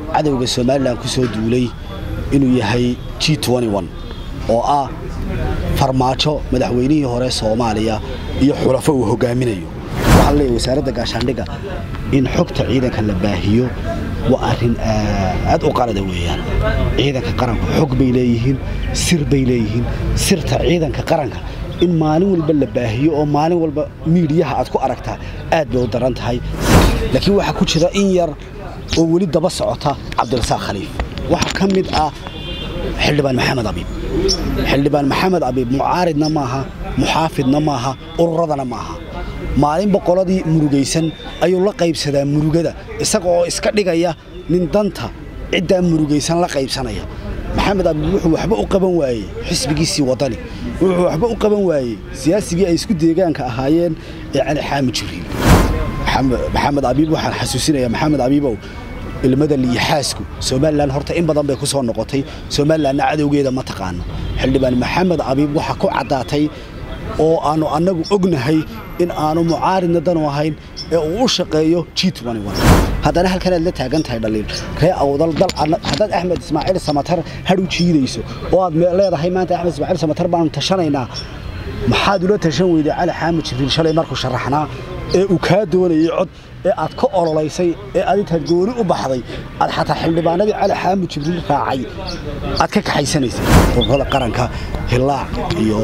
cadowga somalilan ku soo duulay inuu yahay g oo ah farmaajo madaxweynihii hore soomaaliya iyo xulafo uu hogaaminayo waxaa leeyahy wasaaradda gaashaandhigga in xogta ciidanka la baahiyo waa arrin aad u qalada weeyaan ciidanka qaranku xog bay leeyihiin sir bay leeyihiin sirta ciidanka qaranka in maalin walba la baahiyo oo maalin walba miidiyaha aad ku aragtaa aad bay u daran tahay laakiin waxaa ku jira in yar oo weli daba socota cabdirasaaq khaliif waxaa ka mid ah xildhibaan maxamed abiib xildhibaan maxamed abiib mucaaridna maaha muxaafidna maaha ururadana maaha maalin boqoladii murugaysan ayuu la qaybsadaa murugada isaga oo iska dhigaya nin danta ciddaa murugaysan la qaybsanaya maxamed abiib wuxuu waxba u qaban waayey xisbigiisii waddani wuxuu waxba u qaban waayey siyaasigii ay isku deegaanka ahaayeen ee cali xaamid jibriil maxamed abiib waxaan xasuusinayaa maxamed abiibow ilmada liyaxaasku somalilan horta in badan bay ku soo noqotay somalilanna cadowgeeda ma taqaano xildhibaan maxamed abiib waxaa ku caddaatay oo aannu annagu ognahay in aanu mucaaridna danu ahayn ee uu u shaqeeyo g haddana halkanaad la taagan tahay dhaliil ree awdal dal haddaad axmed ismaaciil samatar hadh u jiidayso oo aad leedahay maanta axmed ismaaciil samatar baanu tashanaynaa maxaad ula tashan weyday cali xaamid jibriil shalay markuu sharaxnaa ee uu kaa doonayay cod ee aad ka ololaysay ee aad intaad gooni u baxday aad xataa xildhibaanadii cali xaamid jibriil raacay aad ka kaxaysanaysay ururada qaranka hilaac iyo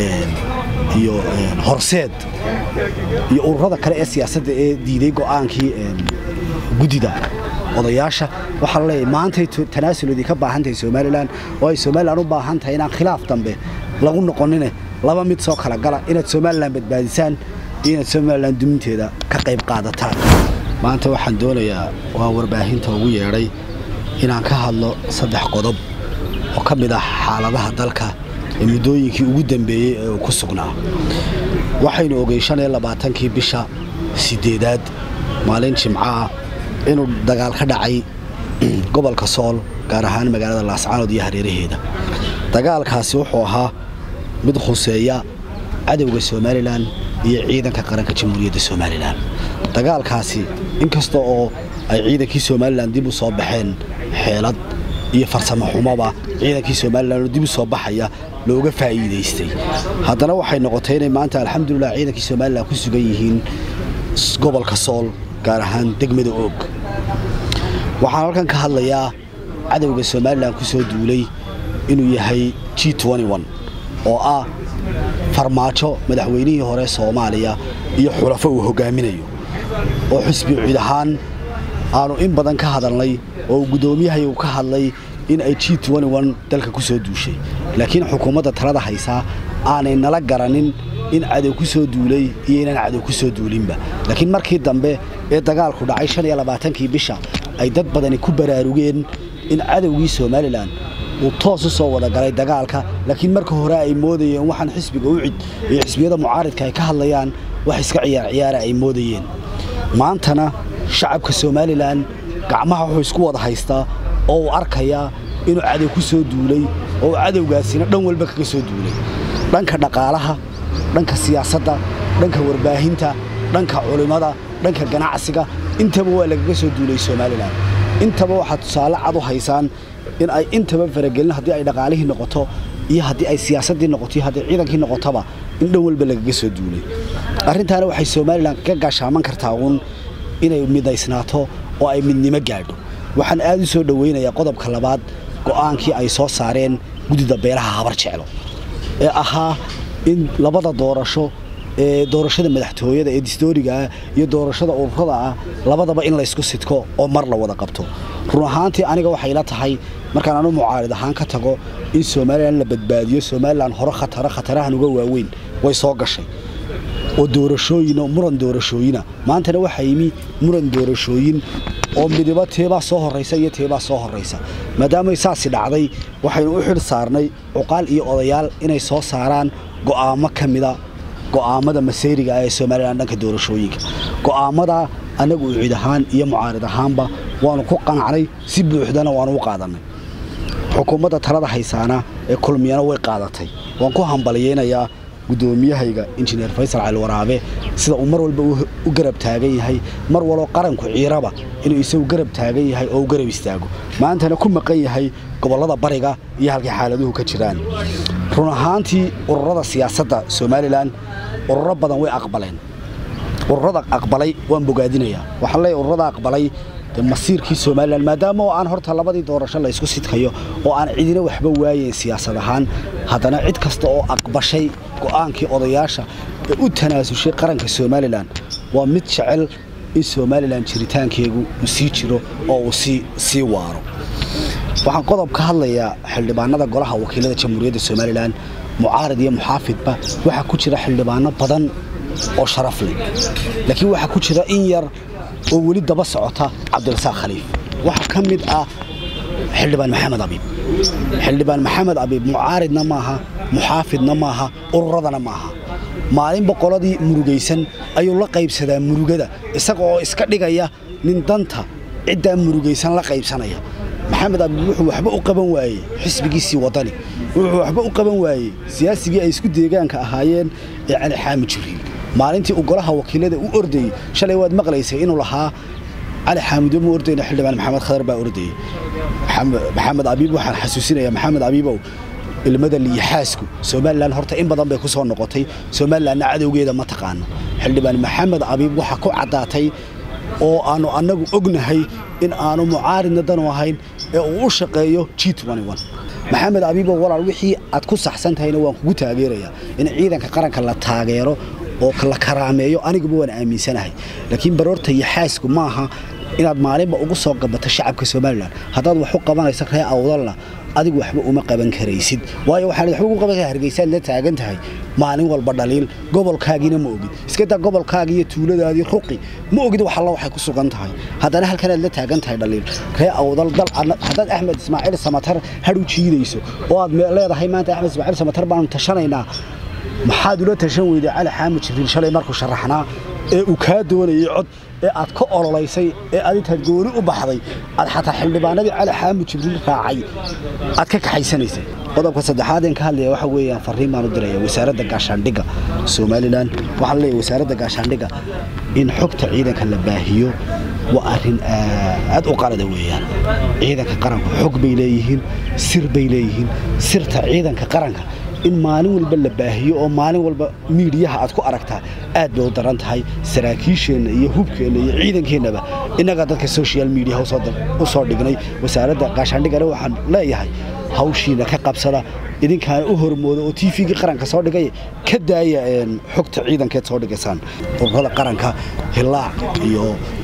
iyo horseed iyo ururada kale ee siyaasadda ee diiday go'aankii guddida odayaasha waxaa laleeyahay maantay tanaasulodii ka baahan tahay somalilan oo ay somalilan u baahan tahay inaan khilaaf dambe lagu noqonine laba mid soo kala gala inaad somalilan badbaadisaan iyo inaad somalilan duminteeda ka qayb qaadataan maanta waxaan doonayaa waa warbaahinta ugu yeedhay inaan ka hadlo saddex qodob oo ka mid ah xaaladaha dalka ee muddooyinkii ugu dambeeyey ee uu ku sugnaa waxaynu ogey shan iyo labaatankii bisha sideedaad maalin jimco ah inuu dagaal ka dhacay gobolka sool gaar ahaan magaalada laascaanood iyo hareeraheeda dagaalkaasi wuxuu ahaa mid khuseeya cadowga somalilan iyo ciidanka qaranka jamhuuriyadda somalilan dagaalkaasi inkasta oo ay ciidankii somalilan dib u soo baxeen xeelad iyo farsamo xumoba ciidankii somalilan oo dib u soo baxaya looga faa'iidaystay haddana waxay noqotay inay maanta alxamdulilah ciidankii somalilan ku sugan yihiin gobolka sool gaar ahaan degmada oog waxaan halkan ka hadlayaa cadowga somalilan ku soo duulay inuu yahay g oo ah farmaajo madaxweynihii hore soomaaliya iyo xulafo uu hogaaminayo oo xisbi cid ahaan aanu in badan ka hadalnay oo guddoomiyahay uu ka hadlay in ay g dalka ku soo duushay laakiin xukuumadda talada haysaa aanay nala garanin in cadow ku soo duulay iyo inaan cadow ku soo duulinba laakiin markii dambe ee dagaalku dhacay shan iyo labaatankii bisha ay dad badani ku baraarugeen in cadowgii somalilan uu toos u soo wada galay dagaalka laakiin marka hore ay moodayeen waxaan xisbiga u cid iyo xisbiyada mucaaridka ay ka hadlayaan wax iska ciyaar ciyaara ay moodayeen maantana shacabka somalilan gacmaha wuxuu isku wada haystaa oo uu arkayaa inuu cadow ku soo duulay oo cadowgaasina dhan walba kaga soo duulay dhanka dhaqaalaha dhanka siyaasadda dhanka warbaahinta dhanka culimmada dhanka ganacsiga intaba waa lagaga soo duulay somalilan intaba waxaad tusaale cad u haysaan in ay intaba faragelin haddii ay dhaqaalihii noqoto iyo haddii ay siyaasaddii noqoto iyo haddii ciidankii noqotoba in dhan walba lagaga soo duulay arrintaana waxay somalilan ka gaashaaman kartaa uun inay midaysnaato oo ay midnimo gaadho waxaan aad u soo dhowaynayaa qodobka labaad go'aankii ay soo saareen guddida beelaha habar jeclo ee ahaa in labada doorasho ee doorashada madaxtooyada ee distoorigaah iyo doorashada ururada ah labadaba in laysku sidko oo mar la wada qabto run ahaantii aniga waxay la tahay markaan anu mucaarid ahaan ka tago in somalilan la badbaadiyo somalilan hore khataro khatarahan uga waaweyn way soo gashay oo doorashooyin oo muran doorashooyina maantana waxaa yimi muran doorashooyin oo midiba teebaa soo horraysa iyo teebaa soo horraysa maadaamay saasi dhacday waxaynu u xidh saarnay cuqaal iyo odayaal inay soo saaraan go'aamo ka mida go'aamada masayriga ah ee somalilan dhanka doorashooyinka go'aamada annagu ucid ahaan iyo mucaarid ahaanba waanu ku qanacnay si buuxdana waanu u qaadannay xukuumadda talada haysaana ee kulmiyana way qaadatay waan ku hambaliyeynayaa guddoomiyahayga injineer faysal cali waraabe sida uu mar walba u garab taagan yahay mar waloo qaranku ciiraba inuu isagu garab taagan yahay oo u garab istaago maantana ku maqan yahay gobollada bariga iyo halkay xaaladuhu ka jiraan run ahaantii ururada siyaasadda somalilan ururo badan way aqbaleen ururada aqbalay waan bogaadinayaa waxaan leeyahay ururada aqbalay masiirkii somalilan maadaama oo aan horta labadii doorasho la ysku sidkayo oo aan cidina waxba waayeyn siyaasad ahaan haddana cid kasta oo aqbashay go'aankii odayaasha ee u tanaasushay qaranka somalilan waa mid jecel in somalilan jiritaankeegu uu sii jiro oo uu sii waaro waxaan qodob ka hadlayaa xildhibaanada golaha wakiilada jamhuuriyadda somalilan mucaarad iyo muxaafidba waxaa ku jira xildhibaano badan oo sharaf leh laakiin waxaa ku jira in yar oo weli daba socota cabdirasaaq khaliif waxaa ka mid ah xildhibaan maxamed abiib xildhibaan maxamed abiib mucaaridna maaha muxaafidna maaha ururadana maaha maalin boqoladii murugaysan ayuu la qaybsadaa murugada isaga oo iska dhigaya nin danta ciddaa murugaysan la qaybsanaya maxamed abiib wuxuu waxba u qaban waayey xisbigiisii wadani wuxuu waxba u qaban waayey siyaasigii ay isku deegaanka ahaayeen ee cali xaamid jibriil maalintii uu golaha wakiilada u ordayey shalay waad maqlaysay inuu lahaa cali xaamido mu ordayna xildhibaan maxamed khadar baa ordayey maxamed abiib waxaan xasuusinaya maxamed abiibow ilmada liyaxaasku somalilan horta in badan bay ku soo noqotay somalilanna cadowgeeda ma taqaano xildhibaan maxamed abiib waxaa ku caddaatay oo aanu annagu ognahay in aanu mucaaridna danu ahayn ee uu u shaqeeyo g maxamed abiibow walaal wixii aad ku saxsan tahayna waan kugu taageerayaa in ciidanka qaranka la taageero oo la karaameeyo aniguba waan aaminsanahay laakiin baroorta iyo xaasku maaha inaad maalinba ugu soo gabato shacabka somalilan haddaad wax u qabanayso ree awdalna adigu waxba uma qaban karaysid waayo waxaad waxba ugu qabanka hargeysaad la taagan tahay maalin walba dhaliil gobolkaagiina ma ogid iskadaa gobolkaagi iyo tuuladaadii ruqi ma ogid wax alla waxay ku sugan tahay haddana halkanaad la taagan tahay dhaliil ree awdal dal haddaad axmed ismaaciil samatar hadhu jiidayso oo aad leedahay maanta axmed ismaaciil samatar baanu tashanaynaa maxaad ula tashan weyday cali xaamid jibriil shalay markuu sharaxnaa ee uu kaa doonayay cod ee aad ka ololaysay ee aad intaad gooni u baxday aad xataa xildhibaanadii cali xaamid jibriil raacay aad ka kaxaysanaysay qodobka saddexaad een ka hadlaya waxa weeyaan farriin baan u diraya wasaaradda gaashaandhigga somalilan waxaan leeyahay wasaaradda gaashaandhigga in xogta ciidanka la baahiyo waa arrin aad u qalada weeyaan ciidanka qaranku xog bay leeyihiin sir bay leeyihiin sirta ciidanka qaranka in maalin walba la baahiyo oo maalin walba miidiyaha aad ku aragtaa aad bay u daran tahay saraakiisheenna iyo hubkeenna iyo ciidankeennaba innagaa dadka social mediaha u soo dhignay wasaaradda gaashaandhigana waxaan leeyahay hawshiina ka qabsada idinkaana u hormooda oo tvgii qaranka soo dhigay ka daaya xogta ciidankeed soo dhigaysaan ururada qaranka hilaac iyo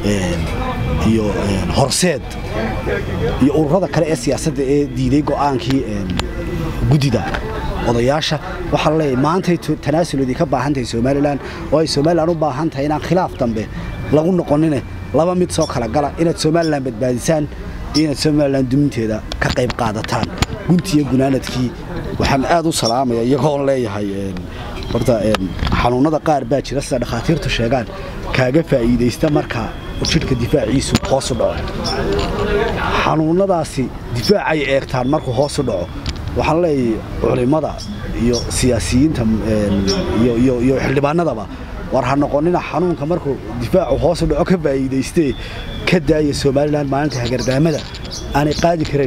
iyo horseed iyo ururada kale ee siyaasadda ee diiday go'aankii guddida odayaasha waxaa leeyahay maantay tanaasulodii ka baahan tahay somalilan oo ay somalilan u baahan tahay inaan khilaaf dambe lagu noqonine laba mid soo kala gala inaad somalilan badbaadisaan iyo inaad somalilan duminteeda ka qayb qaadataan guntiiyo gunaanadkii waxaan aad u salaamaya iyagoon leeyahay horta xanuunada qaar baa jira sida dhakhaatiirtu sheegaan kaaga faa'iidaysta marka jidhka difaaciisu hoosu dhaco xanuunadaasi difaacay eegtaan markuu hoosu dhaco waxaan leeyahay culimmada iyo siyaasiyiinta iyo xildhibaanadaba war ha noqonina xanuunka markuu difaacu hoosu dhaco ka faa'iidaystee ka daaya somalilan maalinta hagardaamada aanay qaadi karayn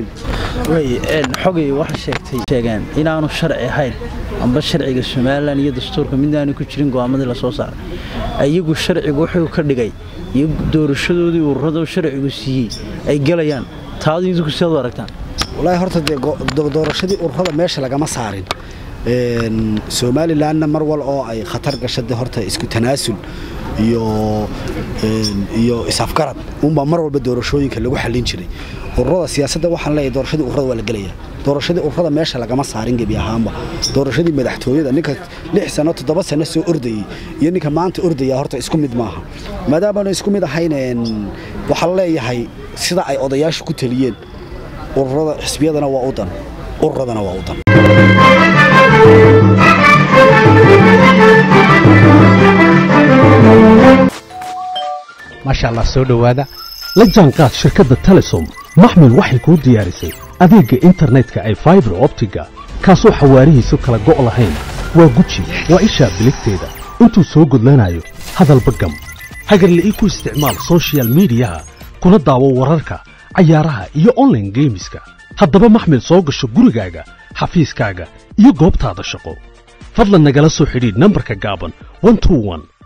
xogay waxa sheegtay sheegeen inaanu sharci ahayn amba sharciga somalilan iyo dastuurka midaanu ku jirin go'aamadii lasoo saaray iyagu sharcigu wuxuu ka dhigay iyo doorashadoodii ururada sharcigu siiyey ay galayaan taadu idinku sidaad u aragtaan walaahi horta dee doorashadii ururada meesha lagama saarin somalilanna mar wal oo ay khatar gasha de horta isku tanaasul iyo iyo isafgarad unbaa mar walba doorashooyinka lagu xallin jiray ururada siyaasadda waxaan leeyahay doorashadii ururada waa la gelaya doorashadii ururada meesha lagama saarin gebi ahaanba doorashadii madaxtooyada ninka lix sano toddoba sano soo ordayey iyo ninka maanta ordaya horta isku mid maaha maadaamaanu isku mid ahayn waxaan leeyahay sida ay odayaashu ku taliyeen ururada xisbiyadana waa u dan ururadana waa u dan maasha allah soo dhowaada la jaanqaad shirkadda telesom maxmil waxay kuu diyaarisay adeegga internetka ay faibar optiga kaasoo xawaarihiisu kala go' lahayn waa guji waa ishaa biligteeda intuu soo gudlanayo hadalba gam hagarle ii ku isticmaal soshiyal miidiyaha kuna daawo wararka cayaaraha iyo onlaine geemiska haddaba maxmil soo gasho gurigaaga xafiiskaaga iyo goobtaada shaqo fadlan nagala soo xidhiidh nambarka gaaban